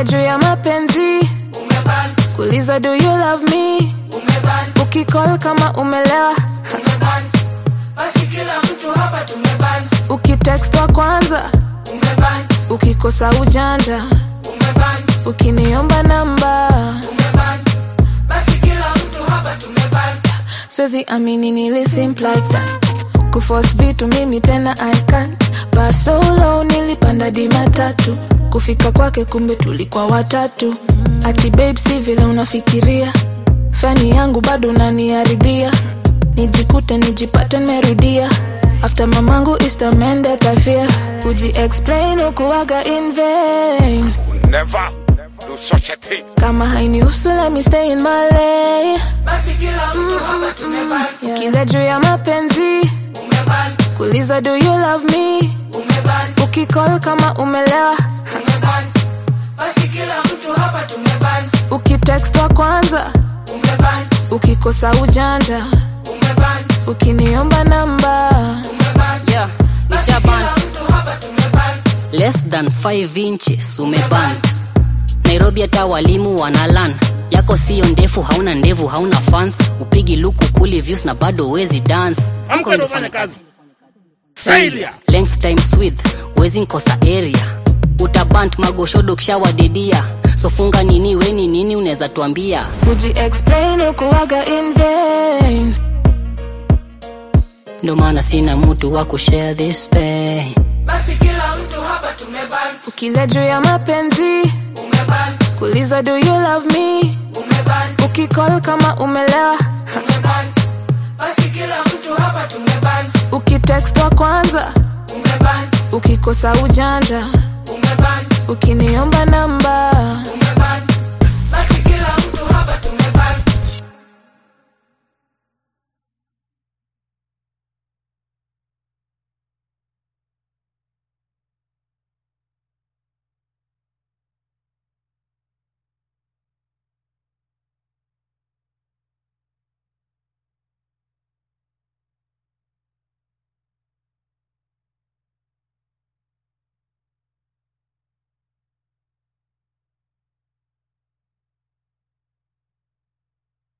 ukila juu ya mapenzi umeban kuliza do you love me umeban ukicall kama umelewa umeban basi kila mtu hapa tumeban ukitext wa kwanza umeban ukikosa ujanja umeban ukiniomba namba umeban basi kila mtu hapa tumeban siwezi amini nili simp like that kuforce vitu mimi tena I can't but so low nilipanda di matatu kufika kwake kumbe tulikuwa watatu ati babe si vile unafikiria fani yangu bado unaniharibia nijikute nijipate nimerudia after mamangu is the man that I fear uji explain ukuwaga in vain Never do such a thing. kama hainihusu let me stay in my lane basi kila mtu hapa tumeban kila juu ya mapenzi umeban kuliza do you love me umeban ukicall kama umelewa umeban basi kila mtu hapa tumeban ukitext wa kwanza umeban ukikosa ujanja umeban ukiniomba namba umeban Yeah, basi isha kila band. mtu hapa tumeban less than 5 inches umeband nairobi hata walimu wanalan yako siyo ndefu hauna ndevu hauna fans upigi luku kuli views na bado wezi dance Amka ndo ufanye kazi. Failure. length times width wezi nkosa area utabant magoshodo kishawadedia sofunga nini weni nini unaweza tuambia uji explain ukuwaga in vain ndo maana sina mtu wa kushare this pain basi kila mtu hapa tumeban ukila juu ya mapenzi umeban kuliza do you love me umeban ukicall kama umelewa umeban basi kila mtu hapa tumeban ukitext wa kwanza umeban ukikosa ujanja umeban ukiniomba namba